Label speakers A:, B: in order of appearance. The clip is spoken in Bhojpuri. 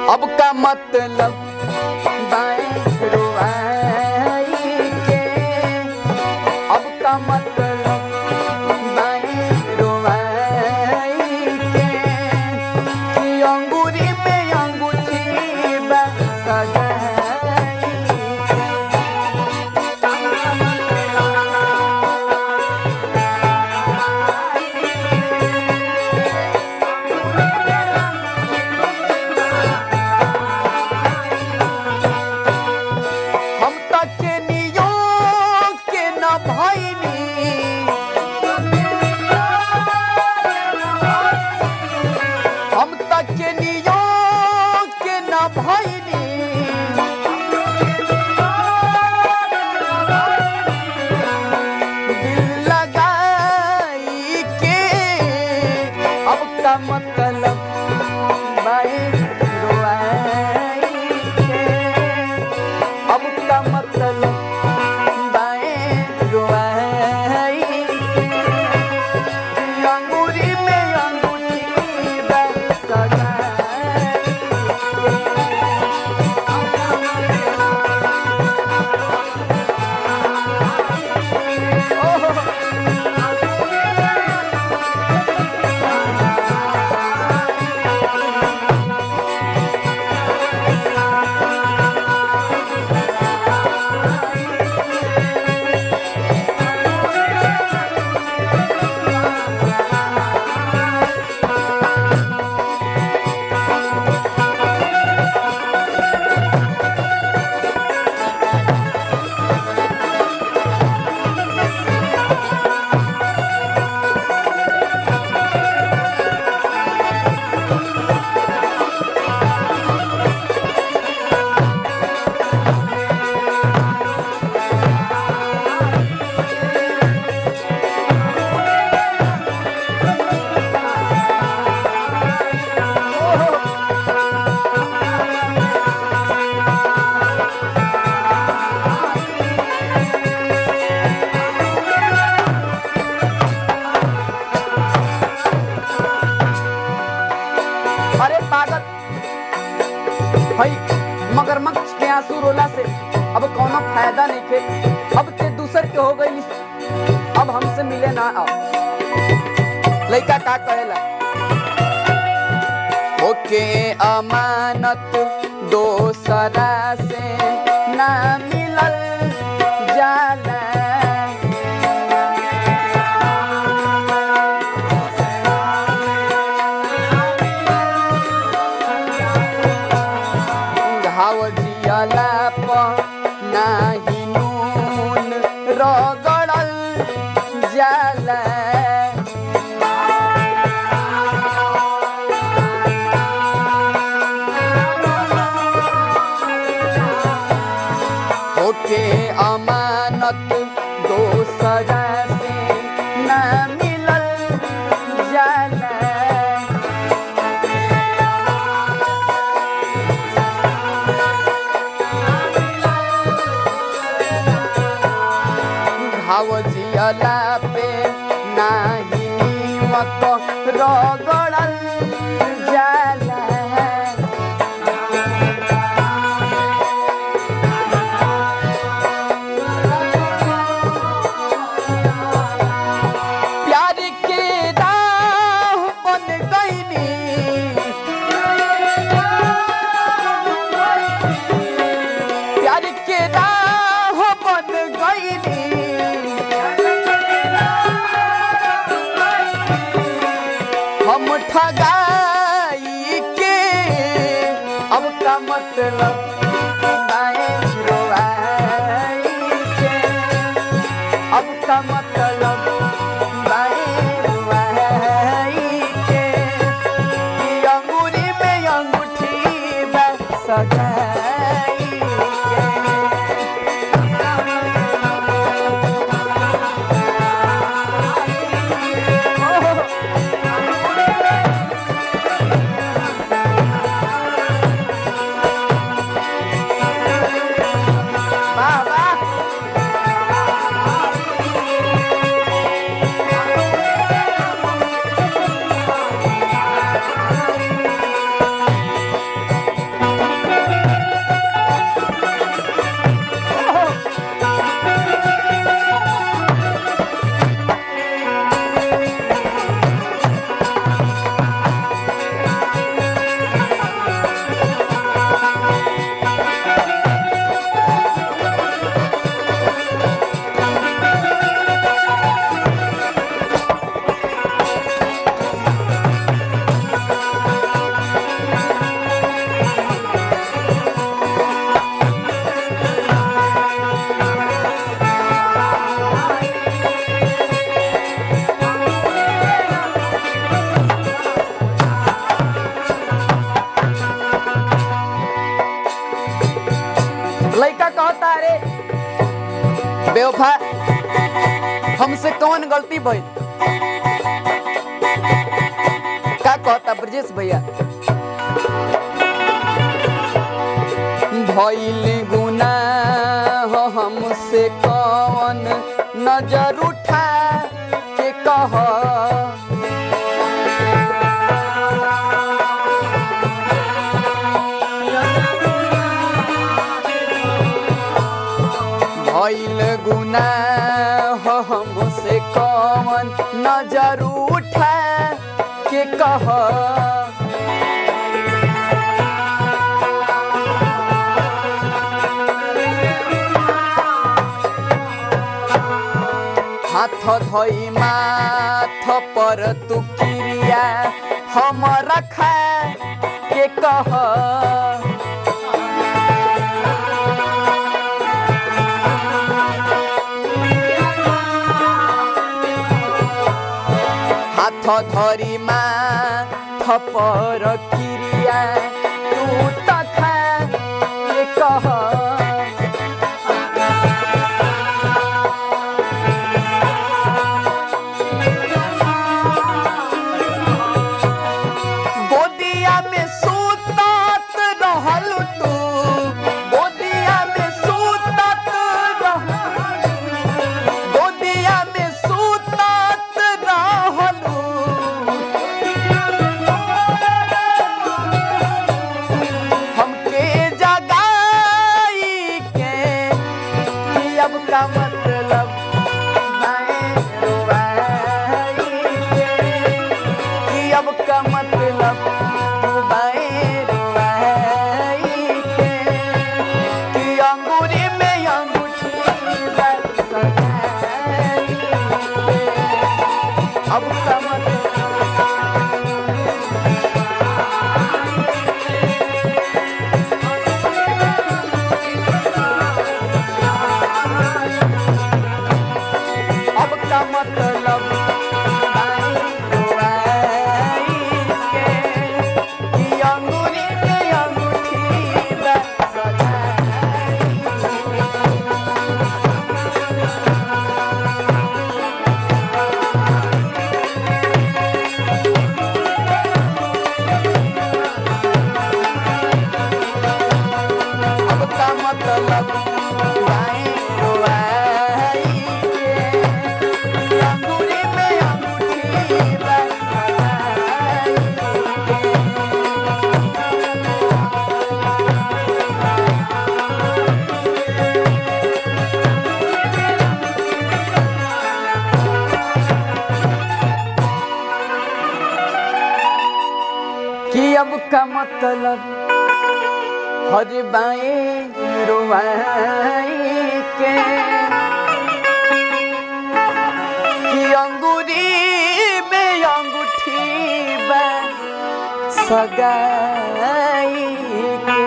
A: अब का मतलब बाएं रुआई के अब का मतलब बाएं रुआई के कि अंगूरी में अंगूठी बा सगाई के हम तक के नियोग के न भइनी हम तक के नियोग के न भइनी दिल लगाई के अब का मतलब बाई रुआई के अब का मतलब बाएं रुआई अंगूरी में अंगूठी बा सगाई ओहो अरे पागल भाई मगरमच्छ के आंसू रोला से अब कोनो फायदा नहीं खे अब ते दूसर के हो गई अब हमसे मिले ना आओ लड़का का कहेला ओके अमानत दोसरा से ना मिलल जाला घाव जियला प नाही नून रगड़ल जाला ओके अमानत दोसरा से ना मिलल जाला घाव जियला पे नाही नीमक रगड़ल जाला प्यार के राह बन गईनी प्यार के राह बन गईनी हम ठगाई के अब का मतलब बाएं रुआई के अब का मतलब बाएं रुआई के कि अंगूरी में अंगूठी बा सगाई के वाह वाह लड़का कहता अरे बेवफा हमसे कौन गलती भइल का कहता ब्रजेश भैया भइल गुनाह हमसे कौन नजर उठा के कह भइल गुनाह हमसे कौन नजर उठा के कह हाथ धोई माथ पर तू क्रिया हम रखा के कह হাত ধরি মা থপর কিরিয়া তু তথা কে কহ गोदिया में सूतत रहल तू गोदिया में सूतत रहल गोदिया में सूतत रहलू हमके जगाई के कि अब का मतलब मैं रुबाई के कि अब का मतलब मैं रुबाई के कि अंगूरी में अंगूठी बरस गई के। अब का मतलब अब का मतलब आई रुआई के कि अंगूरी में अंगूठी बरस गई। अब का मतलब आई रुआई के अंगूरी में अंगूठी बरसाई कि अब का मतलब हर बाएं रुआई के कि अंगूरी में अंगूठी बा सगाई के